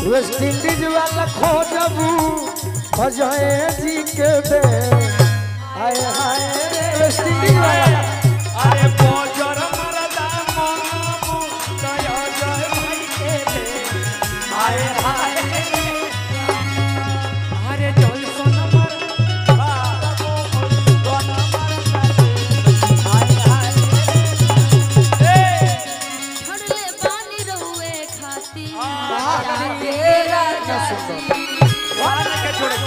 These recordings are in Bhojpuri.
वेस्ट इंडीज वाला खोजबू अजय जी के बे हाय हाय वेस्ट इंडीज वाला अरे बोजर मरदा मामू दया जय भाई के दे हाय हाय अरे जल सोन मर बाबू कोन मरदा हाय हाय ए छड़ले बानी रहुए खाती ये राजा सुंदर वाला के छोड़े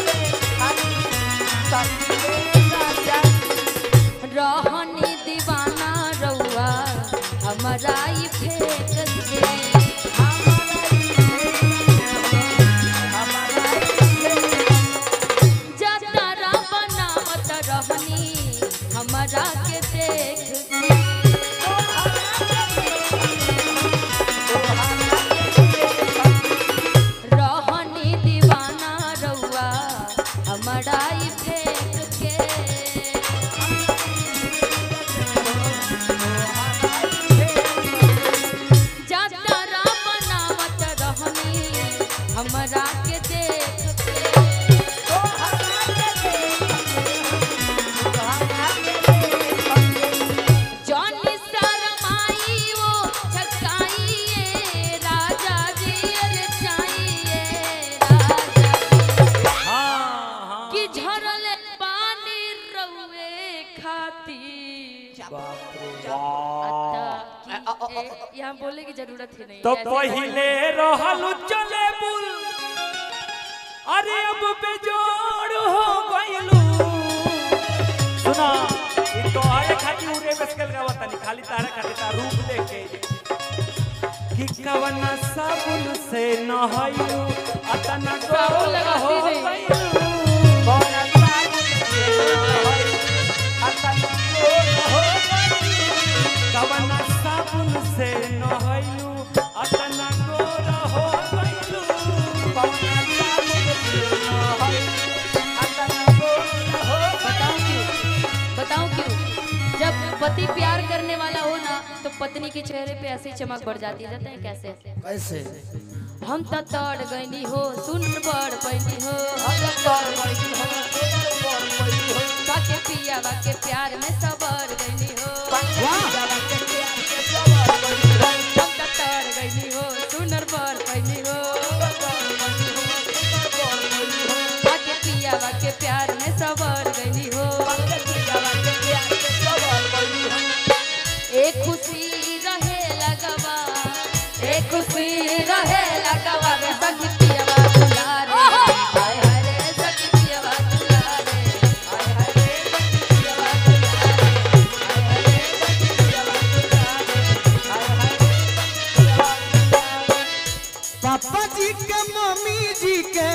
रहनी दीवाना रहुआ हमारा ई फेंक दे जतरा बनावत रहनी हमारा के देख के रहनी दीवाना रहुआ हमारा ई फेंक के जतरा बनावत रहनी हमारा के देख के जॉनी शरमाई वो छकाइए राजा जी अरे चाहिए राजा हां हां कि झरल पानी रहुए खाती अत्ता कि- ए, यहाँ बोले की जरूरत ही नहीं तो ऐसे पहिले रहल चले बुल अरे अब बेजोड़ हो गइलू सुना ई तो आए खाती उरे बसकल का वतनी खाली तारा खाती ता रूप देख के कि कवन साबुन से नहायू अतना साबुन लगाती हो नहीं। गइलू कवन साबुन से नहायू अतना हो गइलू कवन साबुन से नहायू अतना गोर हो गइलू कवन साबुन से नहायू अतना गोर हो बताऊं क्यों बताऊं क्यों जब पति प्यार करने वाला हो ना तो पत्नी के चेहरे पे ऐसी चमक बढ़ जाती है जानते हैं कैसे कैसे हम त तड़ गईनी हो सुन बड़ पैनी हो हम त तड़ गईनी हो बाके पिया बाके प्यार में सबर गईनी हो हम त तड़ गईनी हो सुनर बड़ पैनी हो बाके पिया बाके प्यार में सबर गईनी हो एक खुशी रहे लगवा एक खुशी रहे लगवा रे सखी पियवा दुलारे हाय हाय रे सखी पियवा दुलारे हाय हाय रे सखी पियवा दुलारे हाय हाय रे सखी पियवा दुलारे हाय हाय रे सखी पियवा दुलारे पापा जी के मम्मी जी के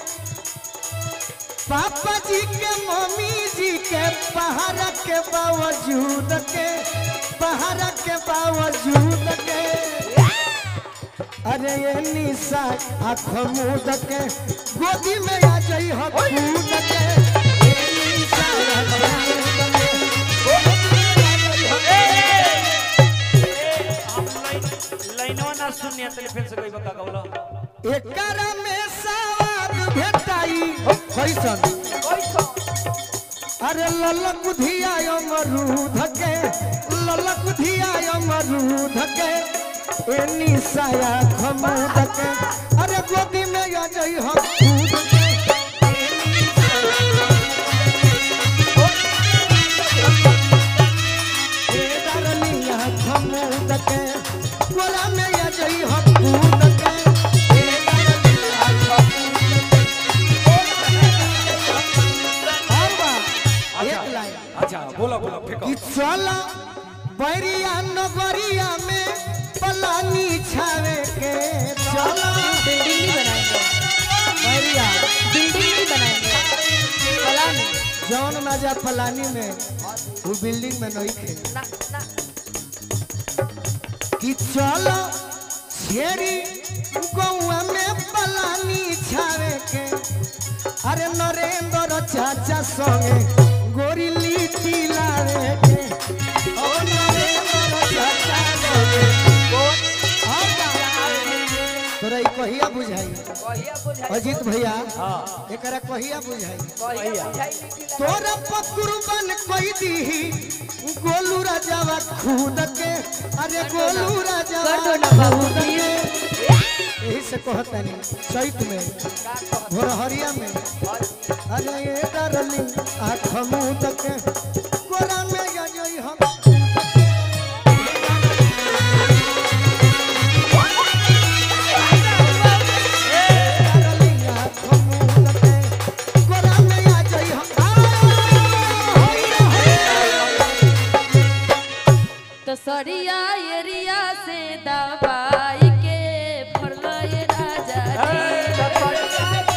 पापा जी के मम्मी जी के पहाड़ के बावजूद के पहाड़ के बावजूद के अरे ये निशा आँख मूद के गोदी में आ जाई हो कूद के ये निशा आँख मूंद के, गोदी में आ जाई हो हम लाइन लाइनवा ना सुनिया तले फिर से कोई बका गौला एकरा में सवाद भेटाई कैसन अरे ललक बुधिया अमरूद के ललक बुधिया अमरूद के ए निसाया खमूद के अरे गोदी में आ जाई हम कूद के ए दरनिया खमूद के गोला में आ जाई हम कूद के ए दरनिया खमूद के और बा एक लाइन अच्छा बोला बोला फेंको कि चला बैरिया नगरिया में पलानी छावे के चला बिल्डिंग नहीं बनाएंगे बैरिया बिल्डिंग नहीं बनाएंगे कला में जौन मजा पलानी में वो बिल्डिंग में नहीं खे कि चलो छेरी गौआ में पलानी छावे के अरे नरेंद्र चाचा संगे गोरी लीची लावे के ओ नरेंद्र चाचा संगे गोरी- और का? तोरा ई कहिया बुझाई कहिया बुझाई अजीत भैया हाँ एकरा कहिया बुझाई कहिया बुझाई निकली तोरा पकुरबन कोई दीही गोलू राजावा खुद के अरे गोलू राजावा कर दो ना बाबू, खुद के। यही से कहतनी चैत में भोरहरिया में अरे ये डरली आँख मुँह के कोरा में गई हम डरली आँख मुँह के कोरा में आ जाई हम आ, होई रे, होई रे। तो सरिया एरिया से दबाई के फरलो ये राजा जी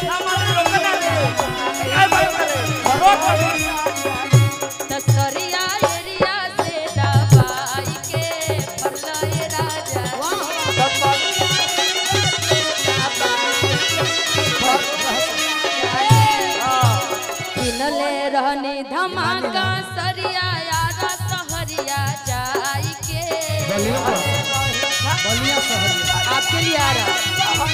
तो सरिया एरिया से दबाई के फरलो ये राजा जी किनले रहनी धमाका सरिया यारा सहरिया जाई के बलिया बलिया शहर आपके लिए आ रहा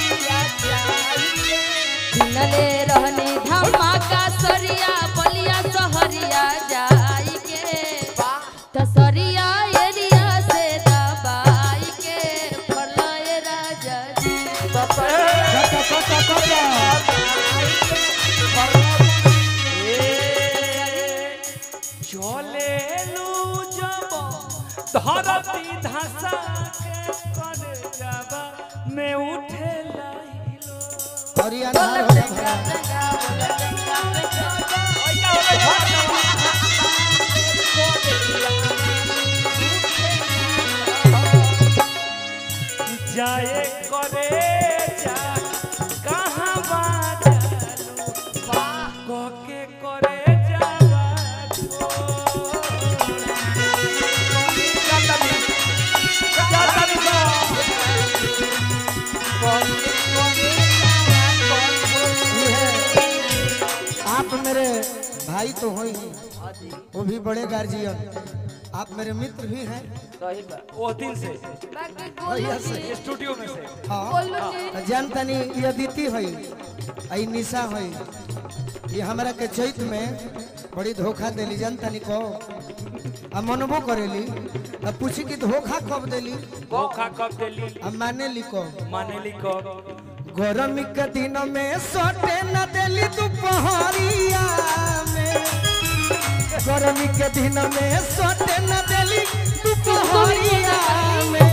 किनले रहनी धमाका सरिया बलिया सहरिया जाई के तो सरिया एरिया से दबाई के फरलाए राजा जी कटा कटा कटा चले लू जब धरती धसा के कर जाबा में उठे लाइलो हरियाणा हो भरा जाए करे जा कहाँ बाजालू कोके करे जावा ये है। आप मेरे भाई तो हो ही वो भी बड़े गार्जियन आप मेरे मित्र भी हैं सही बात वो दिन से बाकी भैया गोलू से। जी स्टूडियो में से हाँ गोलू जी जान तनी ये अदिति है आई निशा है ये हमरा के चैत में बड़ी धोखा देली जान तनी को आ मनबो करेली अब पूछी कि धोखा कब देली धोखा कब देली अब माने ली कब मानेली कब गरमी के दिन में सोटे न देली दोपहरिया में गरमी के दिन में सोटे न देली दोपहरिया में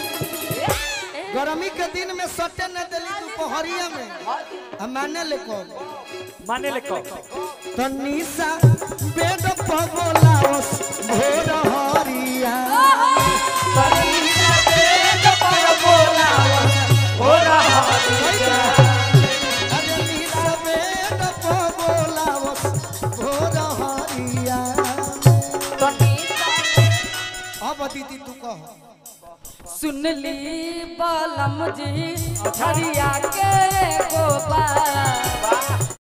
गरमी के दिन में सोटे न देली दोपहरिया में आ माने ले कब मानेले कब तो निशा बेड पर बोलावस भोर हरिया अरे निशा बेड पर बोलावस भोर हरिया अब दीदी तू कह सुन ली बालम जी हरिया के गोपाल